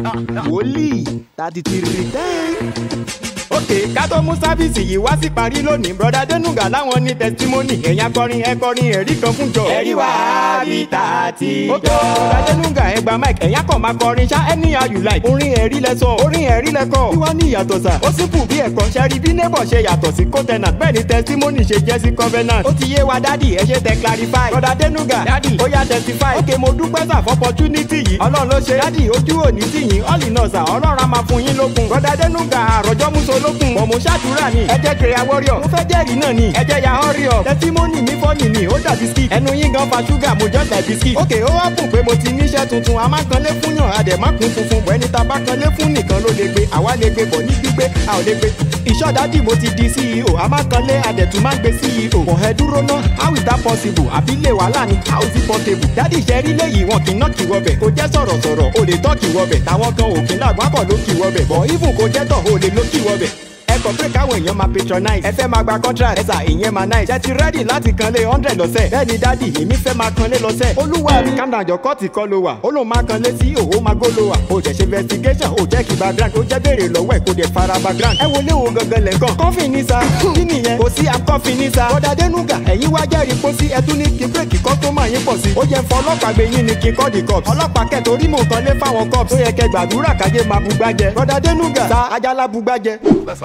wòlíì thirty three ten. ok ká tó mú sáfíìsì yìí wá sí parí lónìí broda denuga láwọn ní tẹsítímọ́nì ẹ̀yìn akọrin ẹ̀kọrin ẹ̀rí kan fún jọ. ẹ̀rí wá bí tààtì jọ. ok broda denuga ẹ gba mic ẹ̀yìn akọ̀ máa kọrin ṣá anyhow you like. orin ẹ̀rí lẹ sọ orin ẹ̀rí lẹ kọ. kí wọ́n ní ìyàtọ̀ sà. ó sì kù bí ẹ̀kọ́ ṣẹ́rí bí neighbor ṣe yàtọ̀ sí co-tenant bẹ́ẹ̀ ni tẹsítímọ́nì ṣe jẹ́ sí covenant. ó ti yé wa dádì ẹ ṣe tẹ clarify. broda denuga dádì ó yá testify. ok mo dúpẹ́ sà fún opportunity yìí. ọlọ́run ló ṣe dádì ojú òní tì yín all in all sà ọlọ́run á máa fún yín lókun. broda denuga àròjọ́ muso lókun. bọ̀ mo ṣàdúrà ni ẹ jẹ́ kiri warrior. mo fẹ́ jẹ́rìí náà ni ẹ jẹ́ ya hurry up. testimony mi fọ́ọ̀nì ni ó dàbí ski. ẹnu yín gan fa ṣúgà mo just like biscuit. ok ó wá kùn pé mo ti níṣẹ́ tuntun a máa kanlé fún yàn a dẹ̀ má kún funfun bọ̀ ẹni tá a bá kanlé fún nìkan ló lè gbé àwa lè gbé bọ̀ ní gbígbé a ò lè gbé. ìṣọ́dádì mo ti di ceo a máa kanlé a dẹ̀ tún máa gbé ceo. kò ẹ dúró ná how is that possible àbí lè wàhálà ni how is it portable. dádì iṣẹ́ rí léyìí wọn kì í ná kì wọbẹ̀ kò jẹ́ sọ̀rọ̀sọ̀rọ̀ o lè tọ́ kì wọbẹ̀ táwọn kan ò kì í lágbá kọ̀ ló kì wọbẹ̀ bọ̀ even kò jẹ́ tọ̀ o lè ló kì wọbẹ̀ ẹ kàn pé káwọn èèyàn máa patronize ẹ fẹ́ máa gba contract ẹ sà ìyẹn máa nice ṣe ti ready láti kanlé hundred lọ́sẹ̀ bẹ́ẹ̀ ni dádì èmi fẹ́ máa kanlé lọ́sẹ̀ olúwa mi calm down jọ kọ́ọ̀tì kọ́ ló wà ó lóun máa kanlé sí òwò máa gó ló wà ó jẹ́ ṣe investigation ó jẹ́ kí background ó jẹ́ béèrè lọ́wọ́ ẹ̀ kó dẹ̀ fara background ẹ wo léwo gangan lẹ́ǹkan kọ́fì ní sa kí nìyẹn kò sí akọ́fì ní sa bọ́dà dénúgà ẹ̀yin wá jẹ́rìí kó sí ẹtún ní kí bírèkì kọ́ tó máa yín pọ̀ sí ó jẹ́ fọ ọlọ́pàá gbé yín ni kí n kọ́ di cops ọlọ́pàá kẹ́ torí mò ń kanlé fáwọn cops tó yẹ kẹ́ gbàdúrà kájé máa bugbájẹ bọ́dà dénúgà sa ajálá bugbájẹ.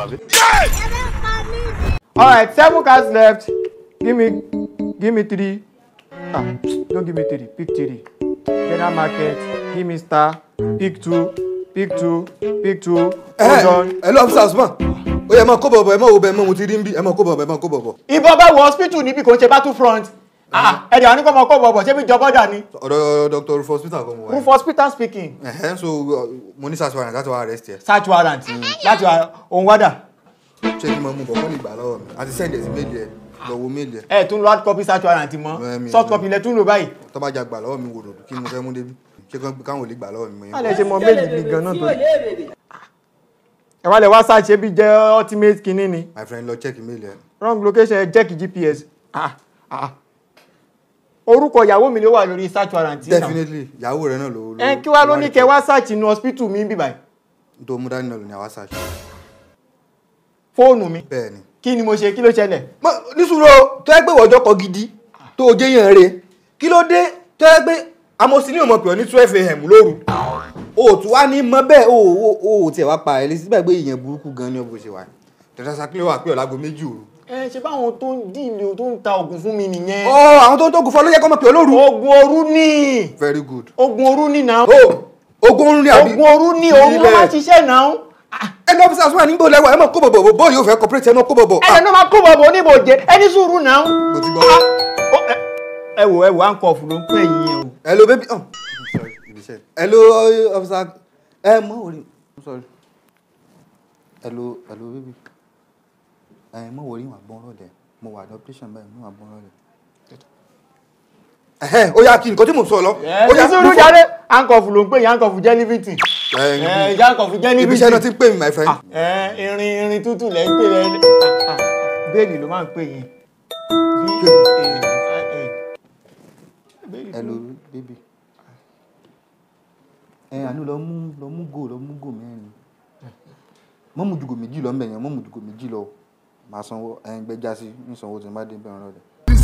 All right, seven cards left. Give me, give me three. Ah, don't give me three. Pick three. General market. Give me star. Pick two. Pick two. Pick two. Hold on. ẹ lọ officers mọ ó yẹ máa kó bọ̀bọ̀ ẹ máa wo bẹ́ẹ̀ mọ́ mo ti rí ń bí ẹ máa kó bọ̀bọ̀ ẹ máa kó bọ̀bọ̀. Ìbọn bá wọ hospital níbi kò ń ṣe battle front. Ah, ẹ̀dẹ̀ àwọn oníkọ́ ọmọ kọ́ bọ̀bọ̀ ṣé bí jọbọ́dà ni? ọ̀dọ̀ dr rufus hospital kan mo wà. Roof hospital speaking. ẹ̀hẹ́n so uh, mo ní search warrant láti wá arrest ẹ. Search warrant láti wá ohun wádà. ṣé kí n máa mú bọ̀ kọ́ lè gbà lọ́wọ́ mi àti send ẹ̀ sí méèlì ẹ̀ lọ wo méèlì ẹ̀ Ẹ tún lo hard copy search warrant Eh, mọ́. mi- Soft copy lẹ tún lò báyìí. tó bá jà gbà lọ́wọ́ mi wò lòdù kí mo fẹ́ mú débi ṣé kán- káwọn ò lè gbà lọ́wọ́ mi. mo yẹn. Má lẹ ṣe mọ méjì ní gan náà tó. Ẹ wá lẹ wá search ṣé bí jẹ́ ultimate kinní ni. my friend lọ check méèlì ẹ̀. wrong location ẹ check gps ah ah orúkọ ìyàwó mi ló wà lórí search warrant yìí náà definitely ìyàwó rẹ náà ló. ẹ kí wàá ló ní kẹ wá search inú hospital mi bíbáyìí tó mú dání náà ló ní àwa search. fóònù mi bẹ́ẹ̀ ni. kí ni mo ṣe kí ló ṣẹlẹ̀ Mọ- nísùúrù o tó yẹ pé wọ́jọ́ kọ gidi tó o jẹ́ yàn re kí ló dé tó yẹ pé amosini ọmọ pè ọ́ ní twelve am lóru o ò tún wá ní mọ bẹ́ẹ̀ o ò o ò tiẹ̀ wá pa ẹ̀ lé síbẹ̀ pé ìyẹn burúkú gan ni ọ̀bọ̀ ṣe wà tẹ̀sán sakilé wà pé ọ̀làgbo méjì òru. ẹ ṣe báwọn tó ń díìlì tó ń ta oògùn fún mi nìyẹn ọ àwọn tó ń tó gùn fọ ló yẹ kọ́ mọ̀ pé olóru. oògùn òru ní very good. oògùn òru ní náà o ogun oorun ni àbí. oògùn òru ní òru ló máa ṣiṣẹ́ náà ẹni ọ́fíìsì àsùnwọ̀n nígbò lẹ́wọ̀ ẹ mọ̀ kó bọ̀bọ̀ bọ́ yóò fẹ́ corporate ẹ mọ̀ kó bọ̀bọ̀. ẹ̀yẹ ló máa kó bọ̀bọ̀ oníbòjé ẹni sùúrù náà mo ti gbọ́. Ó, ẹ- ẹ wò ẹ wò à ń kọ fún ló ń pè yín yẹn o hello baby oh sorry ibiṣẹ́ hello officer ẹ mọ orí i'm sorry hello hello baby ẹ mọ orí wà gbọ́n rọ̀lẹ́ mo wà ní operation báyìí mo wà gbọ́n rọ̀lẹ́ ẹhẹn ó yá kí nǹkan tí mo sọ lọ ó ẹni sùúrù jáde à ń kọ fún ló ń pè yín à ń kọ fún jẹ́ livington ẹ ẹ ìjà ń kọ fún jẹ́ livington ibiṣẹ́ náà ti ń pè mí my friend ẹ irin irin tútù lẹ ń pè rẹ bẹ́ẹ̀lì ló máa ń pè yín bí hello baby ẹ àánú lọ mú lọ mú gò lọ mú gò mẹ́rin mọ́ mú dùgò méjì lọ mbẹ̀yẹn mọ́ mú dùgò méjì lọ màá sanwó ẹ̀ ń gbẹ́jà sí ń sanwó tí n bá dé bẹ̀rẹ̀ rẹ̀.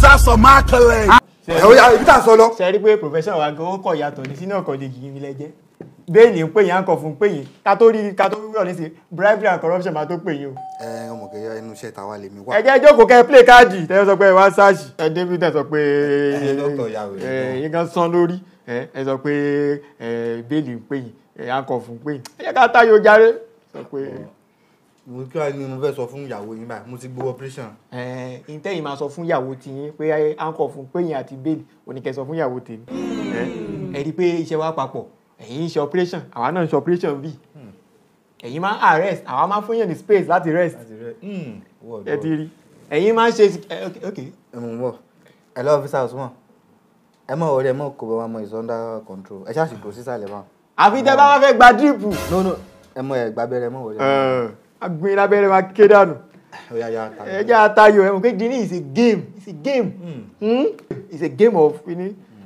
ẹ ó yá ibi tá a sọ lọ. ṣe rí pé profession wa gan ó kọ̀ yàtọ̀ ní sínú ọkọ̀ lè yìí mi lẹ́jẹ́ bẹ́ẹ̀lì ń pè yín à ń kọ fún pè yín ká tó rí ká tó rí ọ̀ní sí bribery and corruption máa tó pè yín o ẹ ọmọ kẹyà ẹnu iṣẹ́ tàwa lèmi wà. ẹ jẹ́ jókòó kẹ́ ẹ play káàdì tẹ́lẹ̀ sọ pé ẹ wá sáàṣì ẹ david ẹ sọ pé Ẹ dọ́kítọ̀ ìyá rẹ̀ ẹ náà. yín kan sán lórí ẹ ẹ sọ pé ẹ bẹ́ẹ̀lì ń pè yín ẹ à ń kọ fún pè yín ẹ jẹ́ ká táyọ̀ járe sọ pé mo kí wàá ní mo fẹ́ sọ fún ìyàwó yín báyìí mo ti gbowó operation. ẹ ìtẹ́yìn máa sọ fún ìyàwó tiyín pé à ń kọ fún pè yín àti bẹ́ẹ̀lì oníkẹ́ sọ fún ìyàwó tèmi ẹ ẹ rí i pé iṣẹ́ wa papọ̀ ẹ̀yin ń ṣe operation àwa náà ń ṣe operation bíi ẹ̀yin máa ń arrest àwa máa ń fún yàn ní space láti rest ẹ ti rí ẹ̀yin máa ń ṣe ẹ, ok ok ẹ mọ̀ mọ̀ ẹ lọ ọ́fíìsì àsùnwọ̀n ẹ mọ̀ ọ̀rẹ́ ẹ mọ̀ kó bá wa mọ̀ is under control ẹ ṣáà sì dúró sísàlẹ̀ báwọn. àfi tẹ́ bá wá fẹ́ gba díìpù no no ẹ mọ̀ ẹ gbàbẹ́rẹ́ ẹ mọ̀ ọ̀rẹ́. agbin lábẹ́rẹ́ máa ké dànù ó yá yá ta ẹ jẹ́ àtayọ̀ ẹ̀ mọ̀ pé dini is a game it's a game hmm? it's a game of you know,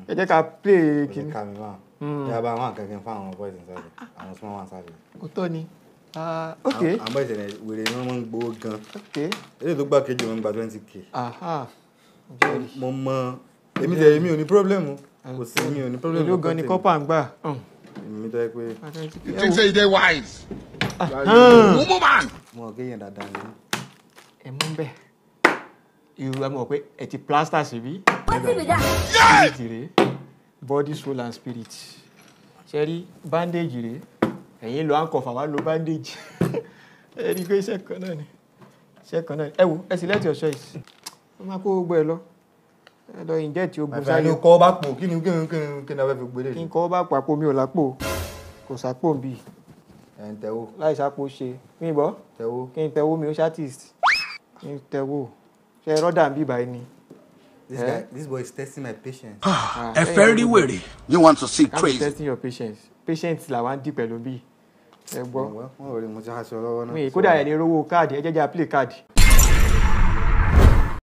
ẹ jẹ́ ká play kò ní kìíní ká mi máa yà bá àwọn akẹ́kẹ́ fún àwọn boys inside àwọn small ones sáré. ó tọ́ ni Ah, ok àwọn boys ẹ̀ wèrè ni wọ́n máa ń gbowó gan ok eléyìí tó gbà kejì wọn gba twenty k. aha jẹ́rìí mo mọ èmi tẹ èmi ò ní pọ́blẹ́mù kò sí èmi ò ní pọ́blẹ́mù. èló gan ni kọ́pà ń gbà hàn. èmi tó yẹ pé You think say you dey wise? Hàn. Mumu man. mo ò kéèyàn dáadáa ni. ẹ mú bẹ́ẹ̀ irú ẹ mọ̀ pé ẹ ti plaster síbí Yeah! spirit rèé body soul and spirit ṣe rí bandage rèé ẹ̀yin lo handcuff àwa lo bandage ẹ rí i pé iṣẹ́ kan náà ni iṣẹ́ kan náà ni ẹ wo ẹ select your choice ó máa kó gbogbo ẹ lọ ẹ lọ inject ogun àfihàn sáyé ló kọ́ bá pò kí ni kí ni kí ni kí ni a fẹ́ fi gbélé kí ni. n kọ́ bá pàpò mi ò lápò kò sápò ń bì ẹ̀ ń tẹ́wọ́ láì sápò ṣe kí n bọ́ tẹ́wọ́. kí n tẹwó mi ó ṣàtìst kí n tẹwó ṣe rọ́dà ń bì báyìí ni. this guy this boy is testing my patience. Ah, ẹ ẹ̀yin fẹ́ rí ọdún- wèrè. You want to see I'm crazy? testing your patience patience làwọn ń dì pẹ̀lú bí ẹ gbọ́ wọ́n ò rí mo ti aṣọ lọ́wọ́ náà. mi kódà ẹ̀ ní rówó káàdì ẹ jẹ́jà play káàdì